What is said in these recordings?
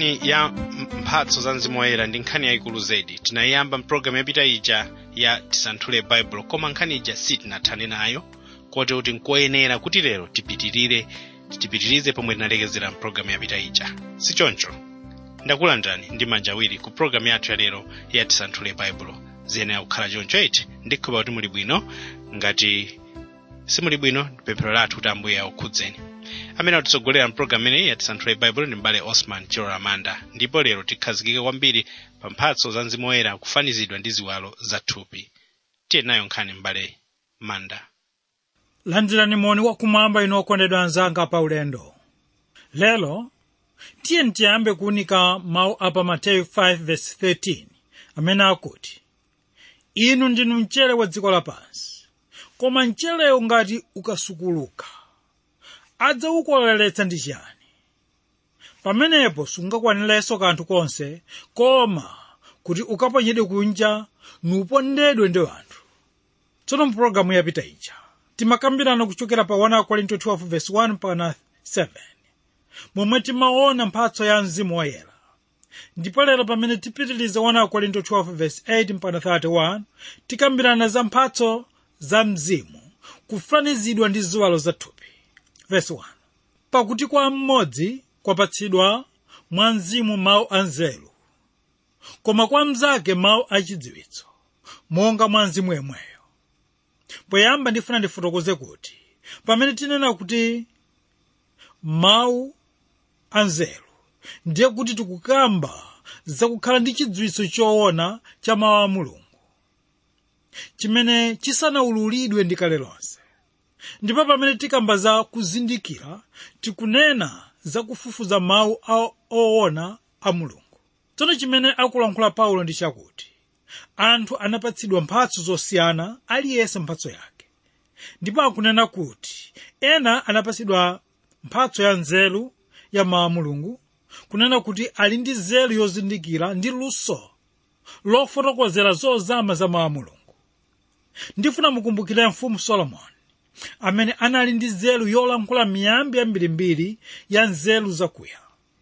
nkhani ya mphatso za mzimu woyera ndi nkhani yayikulu zedi tinayiyamba mpulogalamu yapita ija ya tisanthule baibulo koma nkhani ija sitinathane nayo kote kuti nkoyenera kuti lero tipitirire tipitirize pomwe tinalekezera mpulogalamu yapita ija sichoncho ndakulandirani ndi manja awiri ku pulogalamu yathu ya lero ya tisanthule baibulo ziyenera kukhala choncho ichi ndikhulupirira kuti muli bwino ngati simuli bwino pemphero lathu kuti ambuye akukhudzeni amene atitsogolera mpulogalamu imeneyi ya tisanthule baibulo ndi mbale osman chilora amanda ndipo lero tikhazikike kwambiri pa mphatso za mzimu woyera kufanizidwa ndi ziwalo zathupi tiye nayo nkhani mbale manda landirani moni wakumwamba inu okondedwa anzanga pa ulendo lero tiye tiyambe kuunika mawu apa mateyu 5:13 amene akuti inu ndinu mchere wa dziko lapansi koma mcherewo ngati ukasukuluka adzawukoleretsa ndi chiyani pamenepo sungakwanilenso kanthu konse koma kuti ukaponyedwe kunja nupondedwe ndi anthu tsono mpulogalamu yapita ija timakambirana kuchokera pa 1 korinto 12:1 mpaka 7 momwe timaona mphatso ya mzimu woyera ndipo lero pamene tipitiliza 1 korinto 12:8 mpaka 31 tikambirana za mphatso za mzimu kufanizidwa ndi ziwalo zathupi verse 1 pakuti kwa mmodzi kwapatsidwa mwa mzimu mawu anzeru koma kwa mnzake mawu achidziwitso monga mwa mzimu yemweyo poyamba ndifuna ndifotokoze kuti pamene tinena kuti mawu anzeru ndiye kuti tikukamba zakukhala ndi chidziwitso choona cha mawu a mulungu chimene chisanawululidwe ndi kale lonse ndipo pamene tikamba za kuzindikira tikunena za kufufuza mawu oona a mulungu tsono chimene akulankhula paulo ndi chakuti anthu anapatsidwa mphatso zosiyana aliyense mphatso yake ndipo akunena kuti ena anapatsidwa mphatso ya nzeru ya mawu a mulungu kunena kuti ali ndi nzeru yozindikira ndi luso lofotokozera zozama za mawu a mulungu ndifuna mukumbukire mfumu solomoni amene anali ndi nzeru yolankhula miyambi yambirimbiri ya nzeru zakuya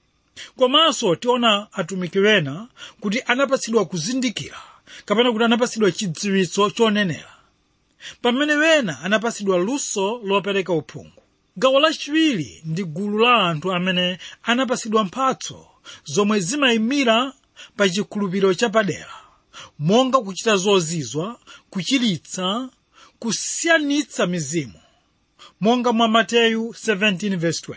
komanso tiona atumiki wena kuti anapatsidwa kuzindikira kapena kuti anapatsidwa chidziwitso chonenera pamene wena anapatsidwa luso lopereka uphungu gawo lachiwiri ndi gulu la anthu amene anapatsidwa mphatso zomwe zimayimira pa chikhulupiriro chapadera monga kuchita zozizwa kuchiritsa kusiyanitsa mizimu monga mwa mateyu 17:20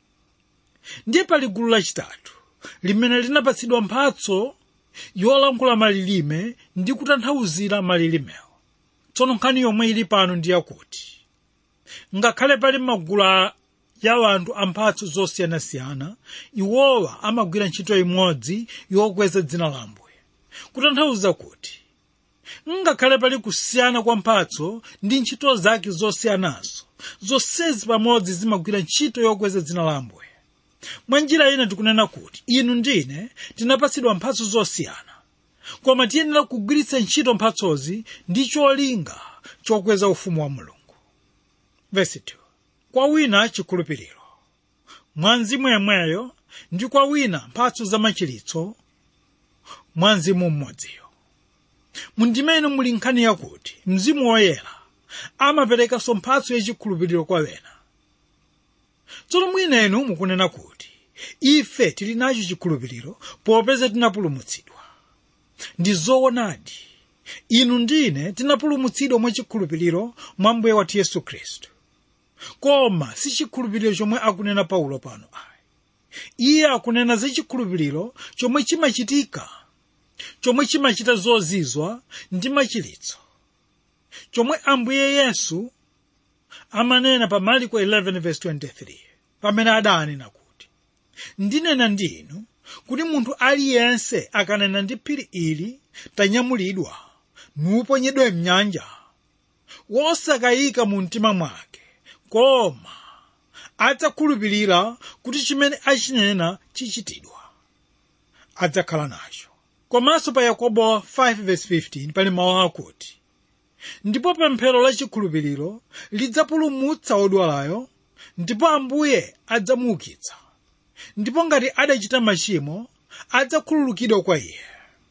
ndiye pali gulu lachitatu limene linapatsidwa mphatso yolankhula malilime ndi kutanthauzira malilimewo tsono nkhani yomwe ili pano ndi yakuti ngakhale pali magulu ya anthu amphatso zosiyanasiyana iwowa amagwira ntchito imodzi yokweza dzina la ambuye kutanthauza kuti ngakhale pali kusiyana kwa mphatso ndi ntchito zake zosiyanazo zonsezi pamodzi zimagwira ntchito yokweza dzina la ambuye mwa njira ina tikunena kuti inu ndine tinapatsidwa mphatso zosiyana koma tiyenera kugwiritsa ntchito mphatsozi ndi cholinga chokweza ufumu wa mulungu Verse 2. kwa wina chikhulupiriro mwa mzimu yemweyo ndi kwa wina mphatso za machiritso mwa mzimu mmodziyo mundimene muli nkhani yakuti mzimu woyera amaperekanso mphatso yachikhulupiriro kwa wena tsono mwinenu mukunena kuti ife tili nacho chikhulupiriro popeza tinapulumutsidwa ndi zoonadi inu ndine tinapulumutsidwa mwa chikhulupiriro mwa mbuye wathu yesu khristu koma si chikhulupiriro chomwe akunena paulo pano ayi iye akunena za chikhulupiriro chomwe chimachitika chomwe chimachita zozizwa ndi machiritso chomwe ambuye yesu amanena pa marko 11:23 pamene adanena kuti ndinena ndi inu kuti munthu aliyense akanena ndi phiri ili tanyamulidwa nuponyedwe mnyanja wosakayika mu mtima mwake koma adzakhulupirira kuti chimene achinena chichitidwa adzakhala nacho komanso pa yakobo 5:15 pali mawu akuti ndipo pemphero la chikhulupiriro lidzapulumutsa odwalayo ndipo ambuye adzamuukitsa ndipo ngati adachita machimo adzakhululukidwa kwa iye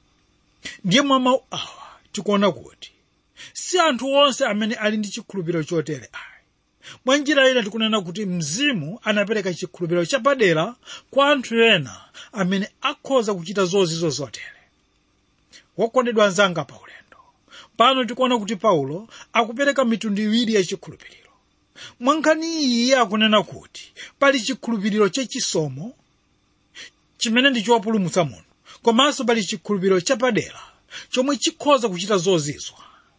ndiye mwa mawu awa tikuona kuti si anthu onse amene ali ndi chikhulupiriro chotere ayi mwa njira ina tikunena kuti mzimu anapereka chikhulupiriro chapadera kwa anthu ena amene akhoza kuchita zozizo zotere wokondedwa anzanga pa ulendo pano tikuona kuti paulo akupereka mitundu iwiri ya chikhulupiriro mwa nkhani iyi iye akunena kuti pali chikhulupiriro chachisomo chimene ndi chopulumutsa munthu komanso pali chikhulupiriro chapadera chomwe chikhoza kuchita zozizwa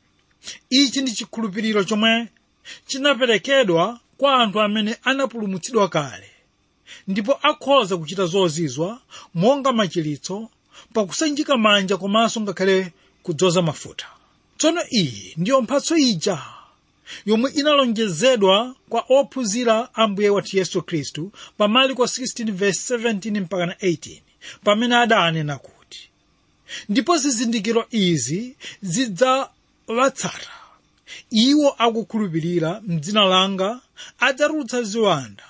ichi ndi chikhulupiriro chomwe chinaperekedwa kwa anthu amene anapulumutsidwa kale ndipo akhoza kuchita zozizwa monga machiritso pakusanjika manja komanso ngakhale kudzoza mafuta tsono iyi ndiyo mphatso ija yomwe inalonjezedwa kwa ophunzira a mbuye wathu yesu khristu pa marko 16:17 mpaka 18 pamene adanena kuti ndipo zizindikiro izi zidzawatsata iwo akukhulupirira mdzina langa adzatulutsa ziwanda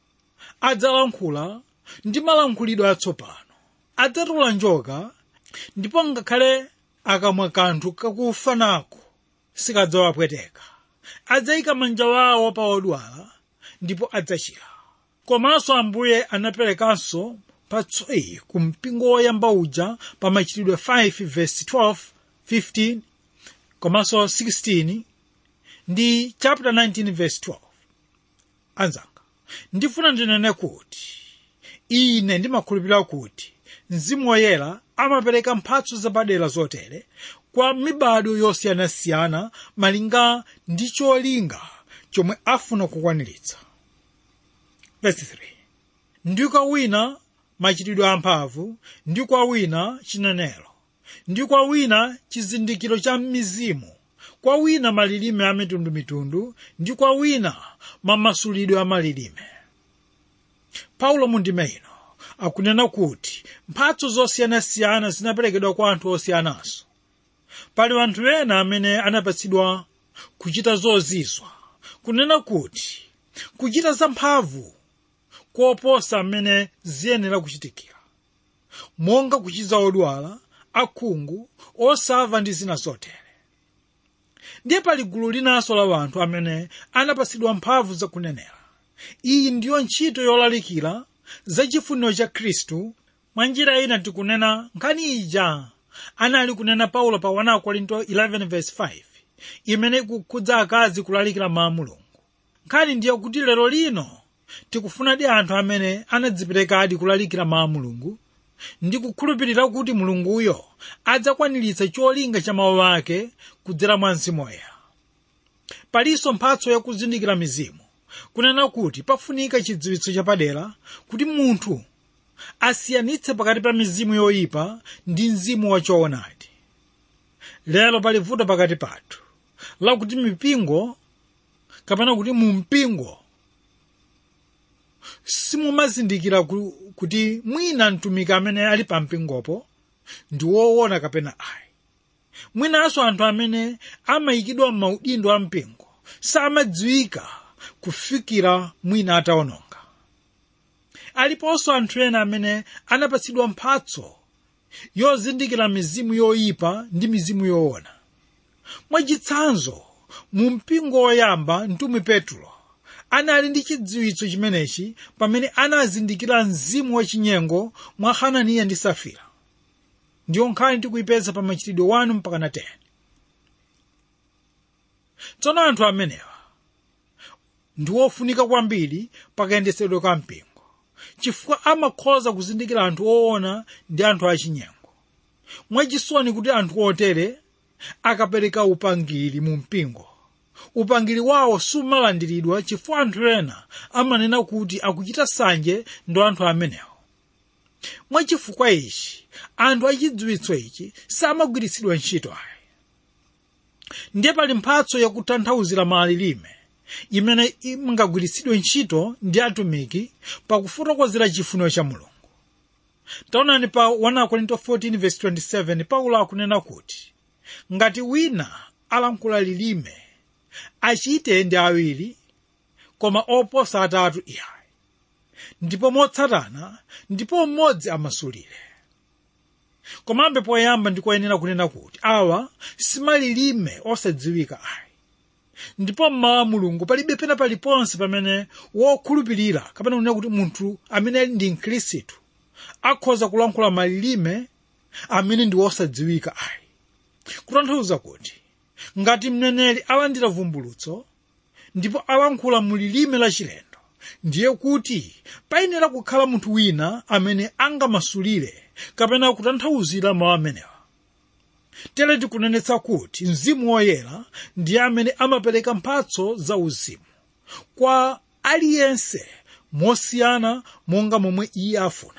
adzalankhula ndi malankhulidwe atsopano adzatola njoka ndipo ngakhale akamwa kanthu kakufa nako sikadzawapweteka adzayika manja wawo pa odwala ndipo adzachira komanso ambuye anaperekanso mphatso iyi ku mpingo woyamba uja pa machitidwe 5 verse 12 15 komanso 16 ndi chapter 19 verse 12 anzanga ndifuna ndinene kuti ine ndimakhulupirira kuti mzimu woyera amapereka mphatso zapadera zotere kwa mibado yosiyanasiyana malinga ndi cholinga chomwe afuna kukwaniritsa verse 3 ndi kwa wina machitidwe amphamvu ndi kwa wina chinenero ndi kwa wina chizindikiro cha mizimu kwa wina malilime a mitundumitundu ndi kwa wina mamasulidwe a malilime paulo mundime ino akunena kuti mphatso zosiyanasiyana zinaperekedwa kwa anthu osiyananso pali anthu ena amene anapatsidwa kuchita zozizwa kunena kuti kuchita zamphamvu koposa amene ziyenera kuchitikira monga kuchiza odwala akhungu osamva ndi zina zotere ndiye pali gulu linanso la anthu amene anapatsidwa mphamvu zakunenera iyi ndiyo ntchito yolalikira za chifuniro cha khristu mwa njira ina tikunena nkhani ija anali kunena paulo pa 1 korinto 11:5 imene ikukhudza akazi kulalikira mawu a mulungu nkhani ndiyo kuti lero lino tikufunadi anthu amene anadziperekadi kulalikira mawu a mulungu ndi kukhulupirira kuti mulunguyo adzakwaniritsa cholinga cha mawu ake kudzera mwa mzimu woyera palinso mphatso yakuzindikira mizimu kunena kuti pafunika chidziwitso chapadera kuti munthu asiyanitse pakati pa mizimu yoyipa ndi mzimu wachoonadi lero pali vuto pakati pathu lakuti mipingo kapena kuti mu mpingo simumazindikira ku- kuti mwina mtumiki amene ali pa mpingopo ndi woona kapena ayi mwinanso anthu amene amayikidwa m'maudindo a mpingo samadziwika kufikira mwina atawononga aliponso anthu ena amene anapatsidwa mphatso yozindikira mizimu yoyipa ndi mizimu yoona mwachitsanzo mu mpingo woyamba mtumwi petro anali ndi chidziwitso chimenechi pamene anazindikira mzimu wachinyengo mwa hananiya ndi safira ndiyo nkhani tikuyipeza pa machitidwe 1 mpaka na 10 tsono anthu amenewa ndi wofunika kwambiri pakayendetsedwe ka mpingo chifukwa amakhoza kuzindikira anthu oona ndi anthu achinyengo mwachisoni kuti anthu otere akapereka upangiri mu mpingo upangiri wawo sumalandiridwa chifukwa anthu ena amanena kuti akuchita sanje ndi anthu amenewo mwachifukwa ichi anthu achidziwitso ichi samagwiritsidwa ntchito ayi ndiye pali mphatso yakutanthauzira malilime imene ingagwiritsidwe ntchito ndi atumiki pakufotokozera chifuniro cha mulungu taonani pa 1 korinto 14:27 paulo akunena kuti ngati wina alankhula lilime achite ndi awiri koma oposa atatu iyayi ndipo motsatana ndipo mmodzi amasulire komabe poyamba ndikoyenera kunena kuti awa simalilime osadziwika ayi ndipo mmawa mulungu palibe pena paliponse pamene wokhulupirira kapena kunena kuti munthu amene ndi mkhristu akhoza kulankhula malilime amene ndi wosadziwika ayi kutanthauza kuti ngati mneneri alandira vumbulutso ndipo alankhula mulilime lachilendo ndiye kuti payenera kukhala munthu wina amene angamasulire kapena kutanthauzira mawu amenewa tere tikunenetsa kuti mzimu woyera ndiye amene amapereka mphatso za uzimu kwa aliyense mosiyana monga momwe iye afuna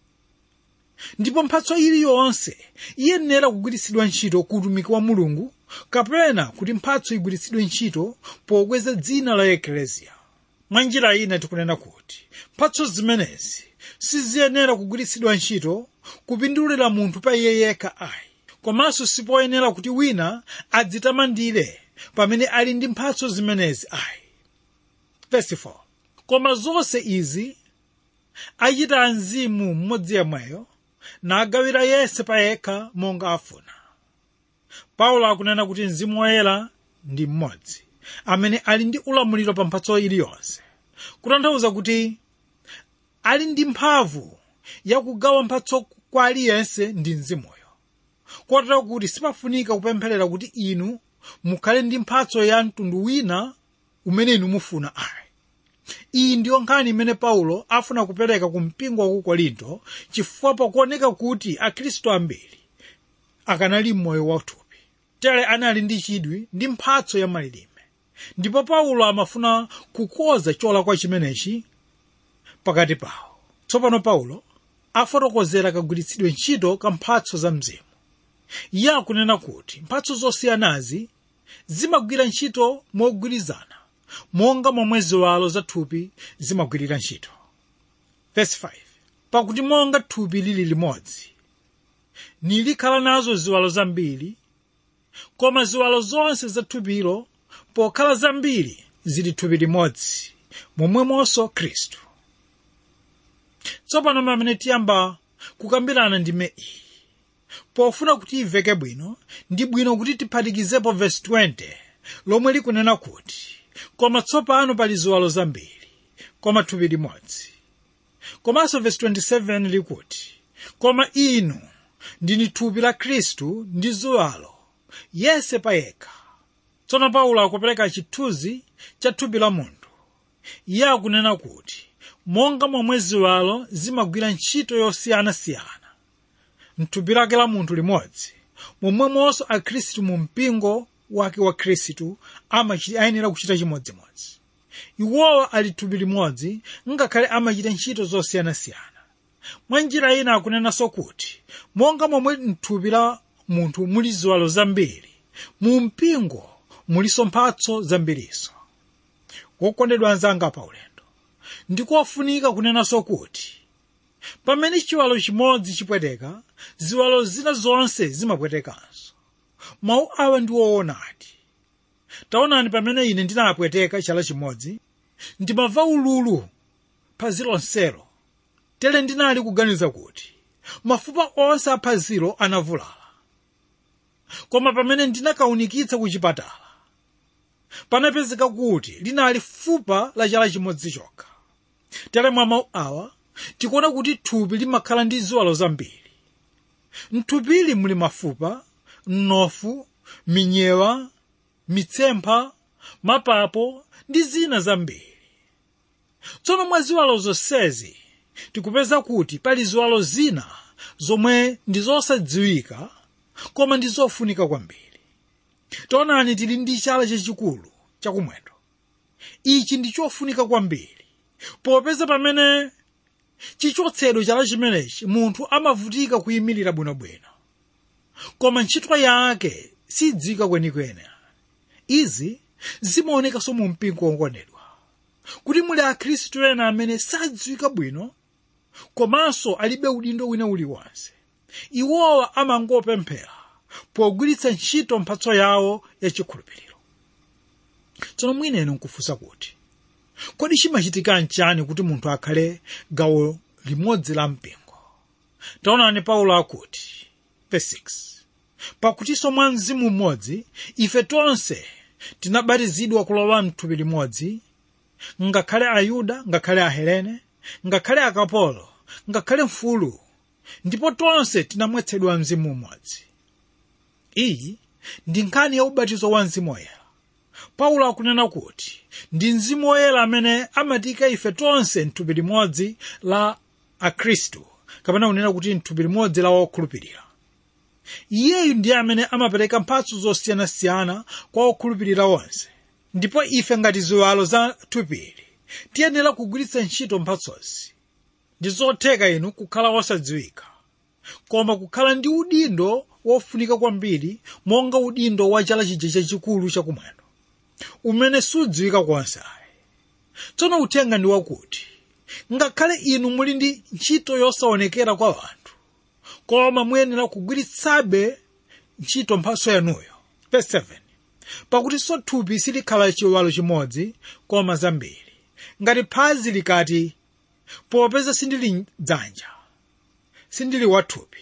ndipo mphatso iliyonse iyenera kugwiritsidwa ntchito ku utumiki wa mulungu kapena kuti mphatso igwiritsidwe ntchito pokweza dzina la ekleziya mwa njira ina tikunena kuti mphatso zimenezi siziyenera kugwiritsidwa ntchito kupindulira munthu pa iye yekha ayi komanso sipoyenera kuti wina adzitamandire pamene ali ndi mphatso zimenezi ayi Verse 4. koma zonse izi achita mzimu mmodzi yemweyo nagawira yense payekha monga afuna paulo akunena kuti mzimu woyera ndi mmodzi amene ali ndi ulamuliro pa mphatso iliyonse kutanthauza kuti ali ndi mphamvu yakugawa mphatso kwa aliyense ndi mzimuyo kotero kuti sipafunika kupempherera kuti inu mukhale ndi mphatso ya mtundu wina umene inu mufuna ayi iyi ndiyo nkhani imene paulo afuna kupereka ku mpingo wa ku korinto chifukwa pakuoneka kuti akhristu ambiri akanali m'moyo wathupi tere anali ndi chidwi ndi mphatso ya malilime ndipo paulo amafuna kukoza cholakwa chimenechi pakati pawo tsopano paulo afotokozera kagwiritsidwe ntchito ka mphatso za mzimu iye akunena kuti mphatso zosiyanazi zimagwira ntchito mogwirizana monga momwe ziwalo za thupi zimagwirira ntchito Verse 5. pakuti monga thupi lili limodzi nilikhala nazo ziwalo zambiri koma ziwalo zonse za thupilo pokhala zambiri zili thupi limodzi momwemonso khristu tsopano pamene tiyamba kukambirana ndime iyi pofuna kuti iveke bwino ndi bwino kuti tiphatikizepo vesi 20 lomwe likunena kuti koma tsopano pali ziwalo zambiri koma thupi limodzi komanso vesi 27 likuti koma inu ndini thupi la khristu ndi ziwalo yense payekha tsono paulo akupereka chithunzi cha thupi la munthu iye akunena kuti monga momwe ziwalo zimagwira ntchito yosiyanasiyana mthupi lake la munthu limodzi momwemonso akhristu mu mpingo wake wa khristu amachi- ayenera kuchita chimodzimodzi iwowa ali thupi limodzi ngakhale amachita ntchito zosiyanasiyana mwa njira ina akunenanso kuti monga momwe mthupi la munthu muli ziwalo zambiri mu mpingo muliso mphatso zambirinso wokondedwa anzanga paulendo ndikofunika kunenanso kuti pamene chiwalo chimodzi chipweteka ziwalo zina zonse zimapwetekanso mawu awa ndi woonadi taonani pamene ine ndinapweteka chala chimodzi ndimamva ululu phazi lonselo tere ndinali kuganiza kuti mafupa onse a phazilo anavulala koma pamene ndinakaunikitsa ku chipatala panapezeka kuti linali fupa la chala chimodzi chokha tere mwa mawu awa tikuona kuti thupi limakhala ndi ziwalo zambiri mthupili muli mafupa mnofu minyewa mitsempha mapapo ndi zina zambiri tsono mwa ziwalo zonsezi tikupeza kuti pali ziwalo zina zomwe ndi zosadziwika koma ndi zofunika kwambiri taonani tili ndi chala chachikulu chakumwendo ichi ndi chofunika kwambiri popeza pamene chichotsedwe chala chimenechi munthu amavutika kuyimirira bwinobwino koma ntchito yake sidziwika kwenikweni izi zimaonekanso mu mpingo wokondedwa kuti muli akhristu ena amene sadziwika bwino komanso alibe udindo wina uliwonse iwowa amangopemphera pogwiritsa ntchito mphatso yawo yachikhulupiriro tsono mwinenu nkufunsa kuti kodi chimachitika nchani kuti munthu akhale gawo limodzi la mpingo taonani paulo akuti verse 6 pakutinso mwa mzimu mmodzi ife tonse tinabatizidwa kulowa mthupi limodzi ngakhale ayuda ngakhale ahelene ngakhale akapolo ngakhale mfulu ndipo tonse tinamwetsedwa mzimu umodzi iyi ndi nkhani ya ubatizo wa mzimu woyera paulo akunena kuti ndi mzimu woyera amene amatiyika ife tonse mthupi limodzi la akhristu kapena kunena kuti mthupi limodzi la wokhulupirira iyeyu ndiye amene amapereka mphatso zosiyanasiyana kwa okhulupirira onse ndipo ife ngati ziwalo za thupili tiyenera kugwiritsa ntchito mphatsozi ndi zotheka inu kukhala osadziwika koma kukhala ndi udindo wofunika kwambiri monga udindo wa chala chija chachikulu chakumwendo umene sudziwika konse ayi tsono uthenga ndi wakuti ngakhale inu muli ndi ntchito yosaonekera kwa anthu koma muyenera kugwiritsabe ntchito mphatso yanuyo verse 7 pakutinso thupi silikhala chiwalo chimodzi koma zambiri ngati phazi likati popeza sindili dzanja sindili wathupi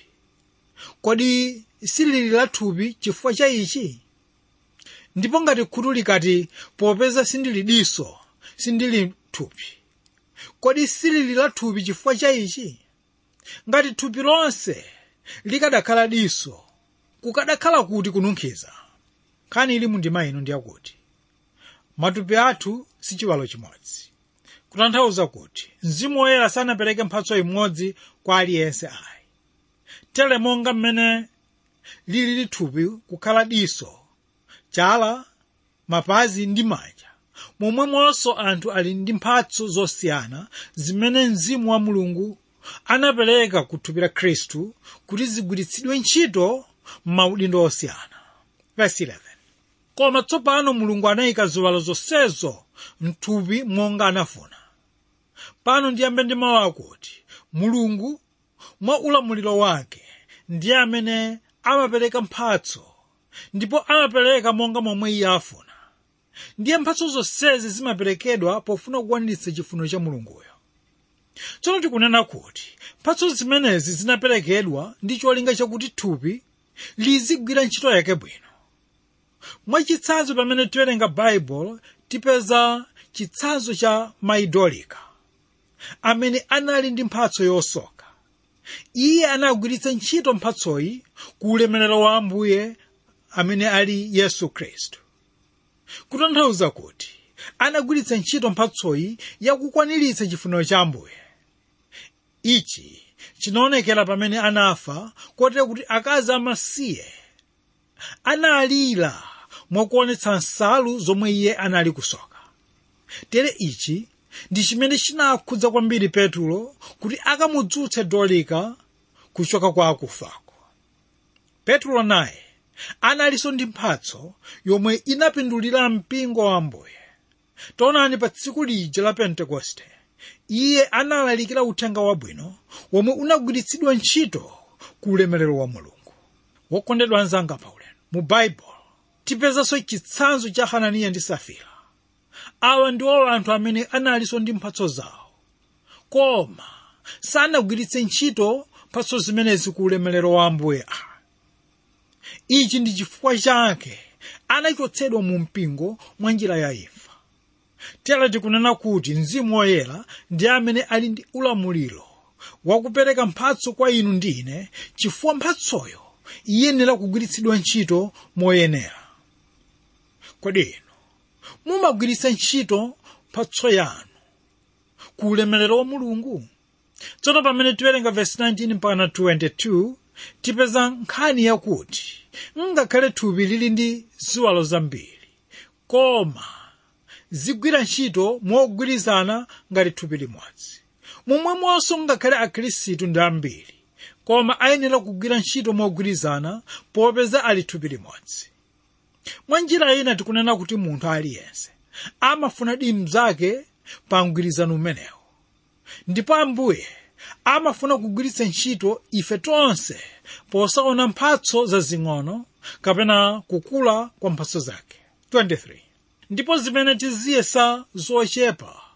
kodi silili la thupi chifukwa cha ichi ndipo ngati khutu likati popeza sindili diso sindili thupi kodi silili la thupi chifukwa cha ichi ngati thupi lonse likadakhala diso kukadakhala kuti kununkhiza nkhani ili mundima ino ndiyakuti matupi athu si chiwalo chimodzi kutanthauza kuti mzimu woyera sanapereke mphatso imodzi kwa aliyense ayi tere monga mmene lili thupi kukhala diso chala mapazi ndi manja momwemonso anthu ali ndi mphatso zosiyana zimene mzimu wa mulungu anapereka ku thupi la khristu kuti zigwiritsidwe ntchito m'maudindo osiyana verse 11 koma tsopano mulungu anayika ziwalo zonsezo mthupi monga anafuna pano ndiyambe ndi mawu akuti mulungu mwa ulamuliro wake ndiye amene amapereka mphatso ndipo amapereka monga momwe iye afuna ndiye mphatso zonsezi zimaperekedwa pofuna kukwaniritsa chifuniro cha mulunguyo tsono tikunena kuti mphatso zimenezi zinaperekedwa ndi cholinga chakuti thupi lizigwira ntchito yake bwino mwachitsanzo pamene tiwerenga baibulo tipeza chitsanzo cha maidolika amene anali ndi mphatso yosoka iye anagwiritsa ntchito mphatsoyi ku ulemerero wa ambuye amene ali yesu khristu kutanthauza kuti anagwiritsa ntchito mphatsoyi yakukwaniritsa chifuniro cha ambuye ichi chinaonekera pamene anafa kotero kuti akazi amasiye analira mwakuonetsa nsalu zomwe iye anali kusoka tere ichi ndi chimene chinakhudza kwambiri petulo kuti akamudzutse dolika kuchoka kwa akufako petulo naye analinso ndi mphatso yomwe inapindulira mpingo wa ambuye taonani pa tsiku lija la pentekoste iye analalikira uthenga wabwino womwe unagwiritsidwa ntchito ku ulemerero wa mulungu wokondedwa anzanga paulendo mu baibulo tipezanso chitsanzo cha hananiya ndi safira awa ndiwo anthu amene analinso ndi mphatso zawo koma sanagwiritse ntchito mphatso zimenezi ku ulemerero wa ambuye a ichi ndi chifukwa chake anachotsedwa mu mpingo mwa njira ya imfa tera tikunena kuti mzimu woyera ndi amene ali ndi ulamuliro wakupereka mphatso kwa inu ndi ine chifukwa mphatsoyo iyenera kugwiritsidwa ntchito moyenera kodi inu mumagwiritsa ntchito mphatso yanu ku ulemerero wa mulungu tsono pamene tiwerenga vesi 19 mpaka 22 tipeza nkhani yakuti ngakhale thupi lili ndi ziwalo zambiri koma zigwira ntchito mogwirizana ngati thupi limodzi momwemonso ngakhale akhristu ndi ambiri koma ayenera kugwira ntchito mogwirizana popeza ali thupi limodzi mwa njira ina tikunena kuti munthu aliyense amafuna dimu mnzake pa mgwirizano umenewo ndipo ambuye amafuna kugwiritsa ntchito ife tonse posaona mphatso zazing'ono kapena kukula kwa mphatso zake 23 ndipo zimene tiziyesa zochepa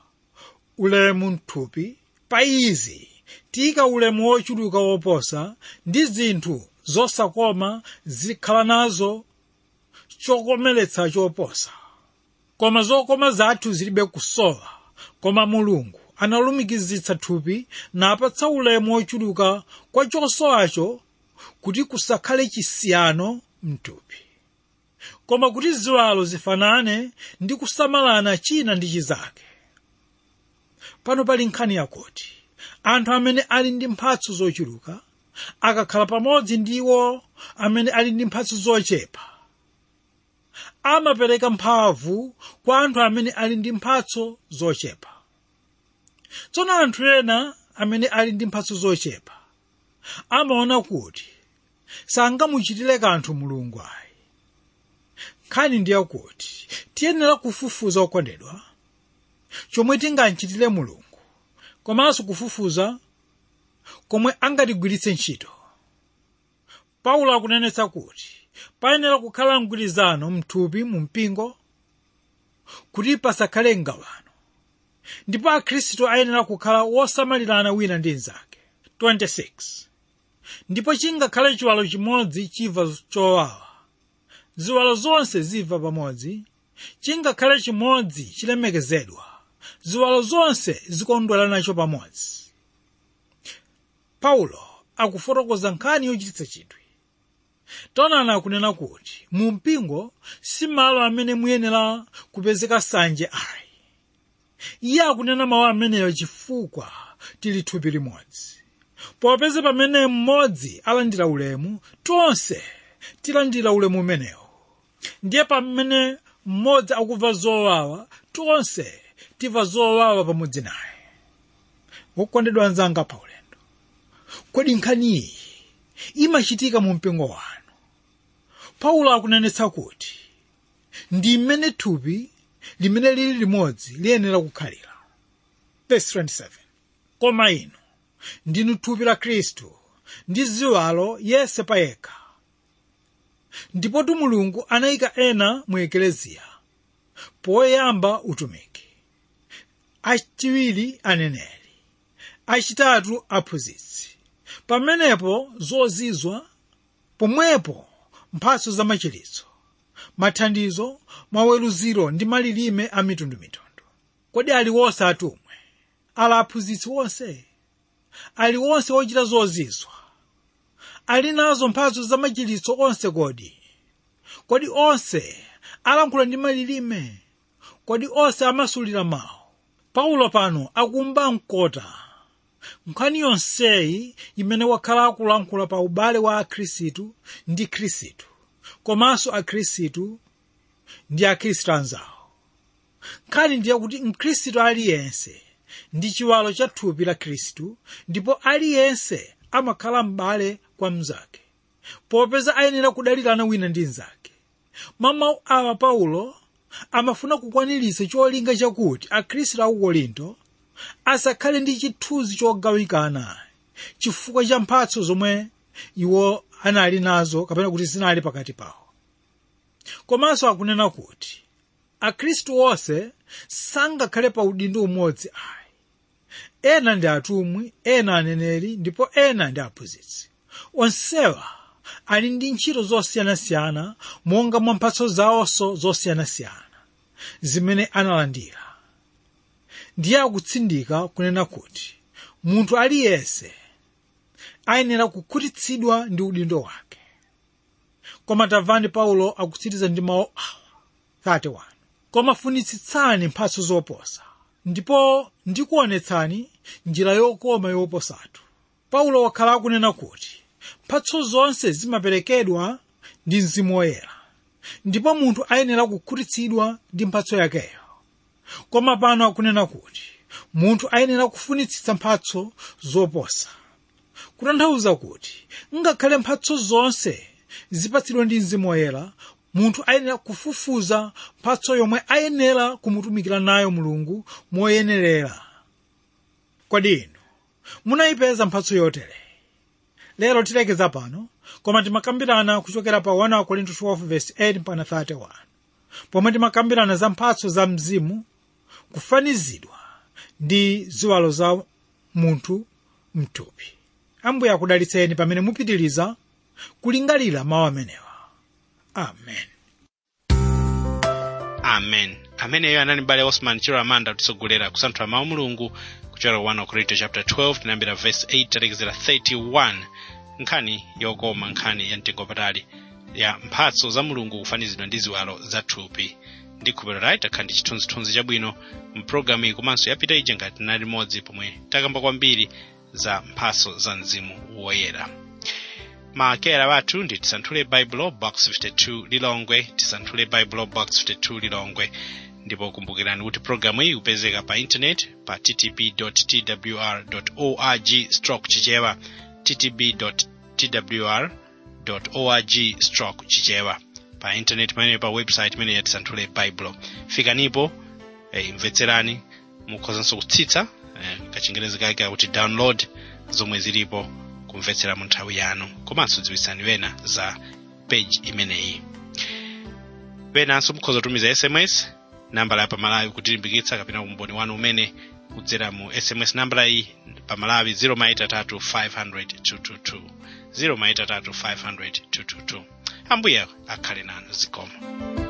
ulemu mthupi pa izi tiyika ulemu wochuluka woposa ndi zinthu zosakoma zikhala nazo chokomeretsa choposa koma zokoma zathu zilibe kusowa koma mulungu analumikizitsa thupi napatsa ulemu wochuluka kwa chosowacho kuti kusakhale chisiyano mthupi koma kuti ziwalo zifanane ndi kusamalana china ndi chizake pano pali nkhani yakuti anthu amene ali ndi mphatso zochuluka akakhala pamodzi ndi iwo amene ali ndi mphatso zochepa amapereka mphamvu kwa anthu amene ali ndi mphatso zochepa tsono anthu ena amene ali ndi mphatso zochepa amaona kuti sangamuchitire kanthu mulungu ayi nkhani ndiye kuti tiyenera kufufuza okondedwa chomwe tingamchitire mulungu komanso kufufuza komwe angatigwiritse ntchito paulo akunenetsa kuti payenera kukhala mgwirizano mthupi mu mpingo kuti pasakhale mgawano ndipo akhristu ayenera kukhala wosamalirana wina ndi mnzake 26 ndipo chingakhale chiwalo chimodzi chimva chowawa ziwalo zonse zimva pamodzi chingakhale chimodzi chilemekezedwa ziwalo zonse zikondwera nacho pamodzi paulo akufotokoza nkhani yochititsa chidwi taonani akunena kuti mu mpingo si malo amene muyenera kupezeka sanje ayi iye akunena mawu ameneyo chifukwa tili thupi limodzi popeza pamene mmodzi alandira ulemu tonse tilandira ulemu umenewo ndiye pamene mmodzi akumva zowawa tonse timva zowawa pamodzi naye wokondedwa anzanga pa ulendo kodi nkhaniyi imachitika mu mpingo wanu paulo akunenetsa kuti ndi mmene thupi limene lili limodzi liyenera kukhalira Verse 27. koma inu ndinu thupi la khristu ndi ziwalo yense payekha ndipotu mulungu anayika ena mu ekeleziya poyamba utumiki achiwiri aneneri achitatu aphunzitsi pamenepo zozizwa pomwepo mphatso za machiritso mathandizo maweruziro ndi malilime a mitundumitundu kodi ali wonse atumwi ali aphunzitsi wonse ali wonse ochita zozizwa ali nazo mphatso za machiritso onse kodi kodi onse alankhula ndi malilime kodi onse amasulira mawu paulo pano akumba mkota nkhani yonseyi imene wakhala akulankhula pa ubale wa akhristu ndi khristu komanso akhristu ndi akhristu anzawo nkhani ndiye kuti mkhristu aliyense ndi chiwalo cha thupi la khristu ndipo aliyense amakhala m'bale kwa mnzake popeza ayenera kudalirana wina ndi mnzake mamawu awa paulo amafuna kukwaniritsa cholinga chakuti akhristu aku korinto asakhale ndi chithunzi chogawikana chifukwa cha mphatso zomwe iwo anali nazo kapena kuti zinali pakati pawo komanso akunena kuti akhristu onse sangakhale pa udindo umodzi ayi ena ndi atumwi ena aneneri ndipo ena ndi aphunzitsi onsewa ali ndi ntchito zosiyanasiyana monga mwa mphatso zawonso zosiyanasiyana zimene analandira ndiye akutsindika kunena kuti munthu aliyense ayenera kukhutitsidwa ndi udindo wake koma tamvani paulo akutsiriza ndi mawu awa 31 koma funitsitsani mphatso zoposa ndipo ndikuonetsani njira yokoma yoposatu paulo wakhala akunena kuti mphatso zonse zimaperekedwa ndi mzimu woyera ndipo munthu ayenera kukhutitsidwa ndi mphatso yakeyo koma pano akunena kuti munthu ayenera kufunitsitsa mphatso zoposa kutanthauza kuti ngakhale mphatso zonse zipatsidwa ndi mzimu woyera munthu ayenera kufufuza mphatso yomwe ayenera kumutumikira nayo mulungu moyenerera kodi inu munayipeza mphatso yotere lero tilekeza pano koma timakambirana kuchokera pa 1 korinto 12:8 mpaka 31 pomwe timakambirana za mphatso za mzimu kufanizidwa ndi ziwalo za munthu mthupi ambuye akudalitseni pamene mupitiriza kulingalira mawu amenewa amen amen ameneyo anali mbale osman chiro amanda kutisogolera kusanthula mawu mulungu kuchokera 1 korinto chapter 12 tinayambira verse 8 talekezera 31 nkhani yokoma nkhani ya mtengo patali ya mphatso za mulungu kufanizidwa ndi ziwalo za thupi ndi khupero layi takhala ndi chithunzithunzi chabwino mpulogalamu iyi komanso yapita ija ngati tinali limodzi pomwe takamba kwambiri za mphatso za mzimu woyera maakera wathu ndi tisanthule baibulo box 52 lilongwe tisanthule baibulo box 52 lilongwe ndipo kumbukirani kuti programu iyi ikupezeka pa intaneti pa ttb twr org stroke chichewa ttb twr org stroke chichewa pa intaneti pamene pa website imene ya tisanthule baibulo fikanipo eh, imvetserani mukhozanso kutsitsa eh, kachingerezi kake akuti download zomwe zilipo kumvetsera mu nthawi yanu komanso dziwitsani wena za page imeneyi wenanso mukhoza kutumiza sms nambala ya pamalawi kutilimbikitsa kapena umboni wanu umene kudzera mu sms nambala iyi pamalawi 0maitatu 500 0maitatu 500 ambuye akhale nanu zikomo